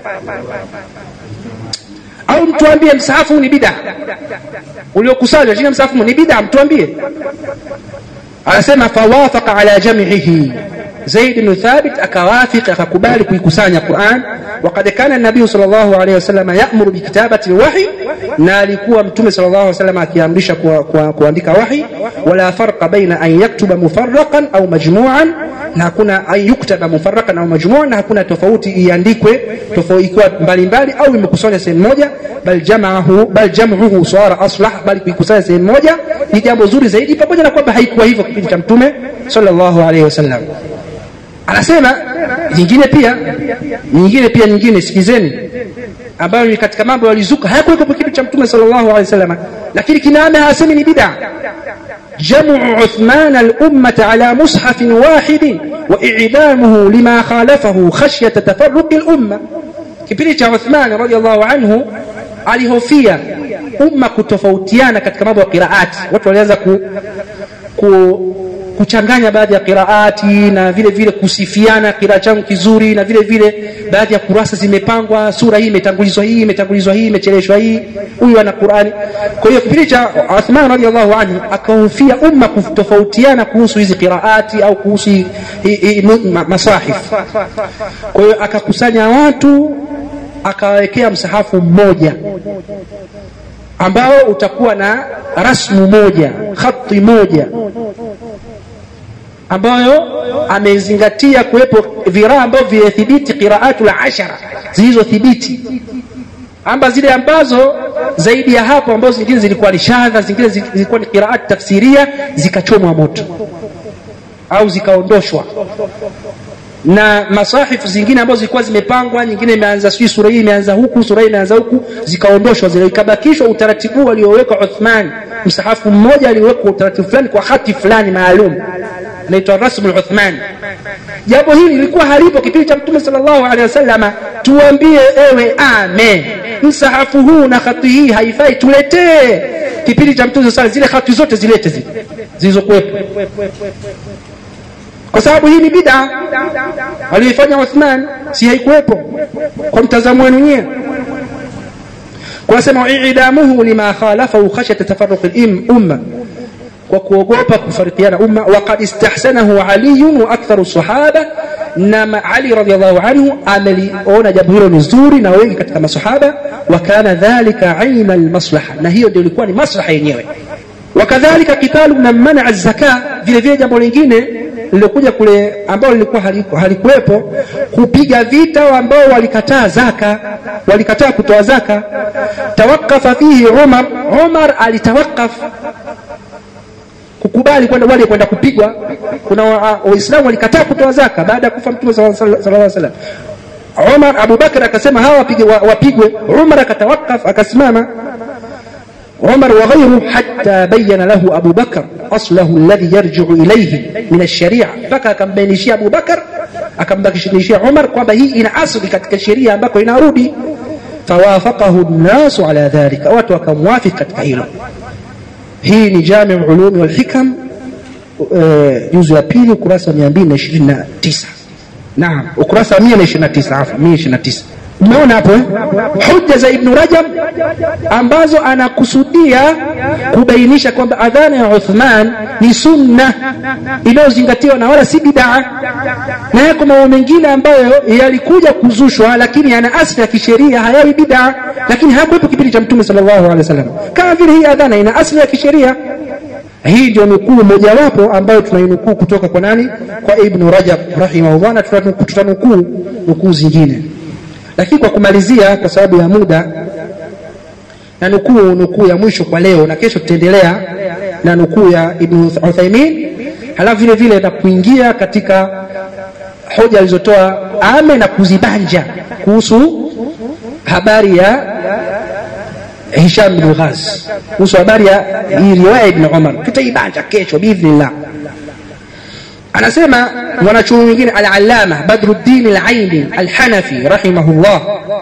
S1: au mtuambie msahafu ni bid'a uliokusanywa chini ya msahafu ni bid'a mtuambie anasema fawafaqa ala jam'ihi Zaid bin Thabit akawafika akakubali kuikusanya Qur'an وقد كان النبي صلى الله عليه وسلم يأمر بكتابة الوحي na alikuwa mtume sallallahu alaihi wasallam akiamrisha kuandika wahi wala farqa baina an yaktuba mufarraqan au majmu'an na hakuna an yuktaba mufarraqan au majmu'an na hakuna tofauti iandikwe tofauti ikiwa mbalimbali au imekusanywa sehemu moja bal jam'ahu bal jam'uhu sara aslah bali kuikusanya sehemu moja ni jambo zuri zaidi pamoja na kwamba haikuwa hivyo kipindi cha mtume sallallahu alaihi wasallam anasema nyingine pia nyingine pia nyingine sikizeni ambayo ni katika mambo yalizuka hayakuweko kwa kitu cha mtume sallallahu alaihi wasallam lakini kinaame hasemi ni bid'a جمع عثمان الأمة على مصحف واحد وإعدامه لما خالفه خشية تفرق الأمة kipindi cha Uthman radhiallahu anhu alihofia umma kutofautiana katika mambo ya qiraati watu walianza ku, ku, kuchanganya baadhi ya qiraati na vile vile kusifiana kiraa changu kizuri na vile vile baadhi ya kurasa zimepangwa sura hii imetangulizwa hii imetangulizwa hii imecheleshwa hii huyu ana qurani kwa hiyo kipindi cha uthman radiallahu anhu akahofia umma kutofautiana kuhusu hizi qiraati au kuhusu hi- hi- hi- ma- masahif kwa hiyo akakusanya watu akawawekea msahafu mmoja ambao utakuwa na rasmu moja khati moja ambayo amezingatia kuwepo viraa ambavyo vimethibiti qiraatu la ashara zilizothibiti amba zile ambazo zaidi ya hapo ambazo zingine zilikuwa ni shadha zingine zilikuwa ni qiraat tafsiria zikachomwa moto au zikaondoshwa na masahifu zingine ambazo zilikuwa zimepangwa nyingine imeanza sijui sura hii imeanza huku sura hii imeanza huku zikaondoshwa zile ikabakishwa utaratibu alioweka Uthman msahafu mmoja aliowekwa utaratibu fulani kwa hati fulani maalum inaitwa rasmu Uthman jambo hili lilikuwa halipo kipindi cha mtume sallallahu alaihi wasallam tuambie ewe amen msahafu huu na hati hii haifai tuletee kipindi cha mtume sallallahu zile hati zote zilete zile zilizokuwepo kwa sababu hii ni bid'a aliyoifanya Uthman si haikuwepo kwa mtazamo wenu nyewe kwa sema i'damuhu lima khalafahu khashyata tafarruq al-umma kwa kuogopa kufarikiana umma waqad istahsanahu Ali wa aktharu sahaba na Ali radhiallahu anhu ameliona jambo hilo ni zuri na wengi katika masahaba wa kana dhalika aina almaslaha na hiyo ndio ilikuwa ni maslaha yenyewe wakadhalika kitalu na mana zaka vile vile jambo lingine lilokuja kule ambao lilikuwa haliku- halikuwepo kupiga vita ambao walikataa zaka walikataa kutoa zaka tawakafa fihi Umar Umar alitawakaf kukubali kwenda wale kwenda kupigwa kuna wa- waislamu walikataa kutoa zaka baada ya kufa mtume sallallahu alaihi wasallam Umar Abu Bakar akasema hawa wapige- wa- wapigwe Umar akatawakaf akasimama عمر وغيره حتى بين له أبو بكر أصله الذي يرجع إليه من الشريعة فكا كم بينشي أبو بكر أكم بينشي عمر kwamba hii ina asli katika sheria ambako inarudi فوافقه الناس على ذلك watu wakamwafik katika hilo hii ni jamiu ulumi wal hikam eh, juzu ya pili ukurasa wa 229 naam ukurasa wa 129 afu 129 umeona hapo eh? hujja za ibnu rajab ambazo anakusudia kubainisha kwamba adhana ya uthman ni sunna inayozingatiwa na wala si bidaa na yako mambo mengine ambayo yalikuja kuzushwa lakini yana asli ya kisheria hayawi bidaa lakini hayakuwepo kipindi cha mtume sallallahu alaihi wasallam kama vile hii adhana ina asli ya kisheria hii ndio nukuu mojawapo ambayo tunainukuu kutoka kwa nani kwa ibnu rajab rahimahullah na tutanu- tutanukuu nukuu zingine lakini kwa kumalizia kwa sababu ya muda na nukuu nukuu ya mwisho kwa leo na kesho tutaendelea na nukuu ya ibnu uthaimin halafu vile vile na kuingia katika hoja alizotoa ame na kuzibanja kuhusu habari ya Hisham bin Ghaz kuhusu habari ya hii riwaya Ibn Umar tutaibanja kesho biidhnillah anasema mwanachuoni mwingine al-allama Badruddin al-Aini al-Hanafi rahimahullah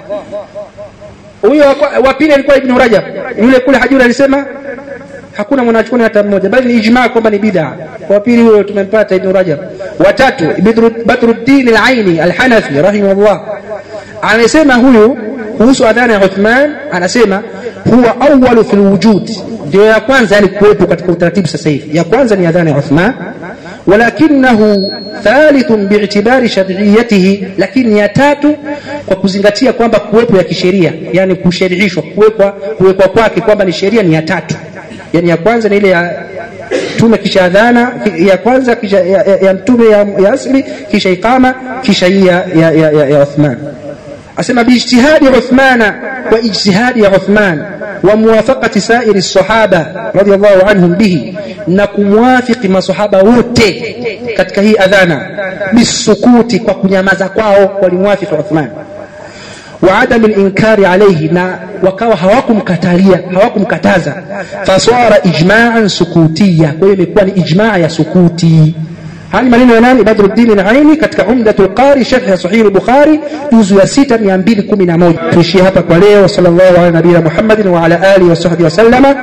S1: huyo wa- wa pili alikuwa Ibn Rajab yule kule Hajuri alisema hakuna mwanachuoni hata mmoja bali ni ijmaa kwamba ni bid'a wa pili huyo tumempata Ibn Rajab watatu Badru- Badruddin al-Aini al-Hanafi rahimahullah anasema huyu kuhusu adhana ya Uthman anasema huwa awwalu fil wujud ndio ya kwanza yani kuwepo katika utaratibu sasa hivi ya kwanza ni adhana ya Uthman walakinahu thalithun bi'tibari shar'iyyatihi lakini ya tatu kwa kuzingatia kwamba kuwepo ya kisheria yani kusherihishwa kuwekwa kuwekwa kwake kwamba ni sheria ni ya tatu yani ya kwanza ni ile ya mtume kisha adhana ki- ya kwanza kisha ya, ya, ya mtume ya, ya asli kisha iqama kisha hii ya, ya, ya, ya, ya Uthman asema biijtihadi Uthmana wa ijtihadi ya Uthman wa muwafaqati sairi sahaba radiyallahu anhum bihi na kumwafiki masahaba wote katika hii adhana bisukuti kwa kunyamaza kwao walimwafiki Uthman wa adam al-inkari alayhi na wakawa hawakumkatalia hawakumkataza fasara ijma'an sukutiya kwa hiyo imekuwa ni ijmaa ya sukuti haya ni maneno ya nani badruddin al-aini katika umdatul qari sharh ya sahih al-bukhari juzu ya 6 211 tuishie hapa kwa leo sallallahu ala nabiyina muhammadin wa ala alihi wa sahbihi wa sallama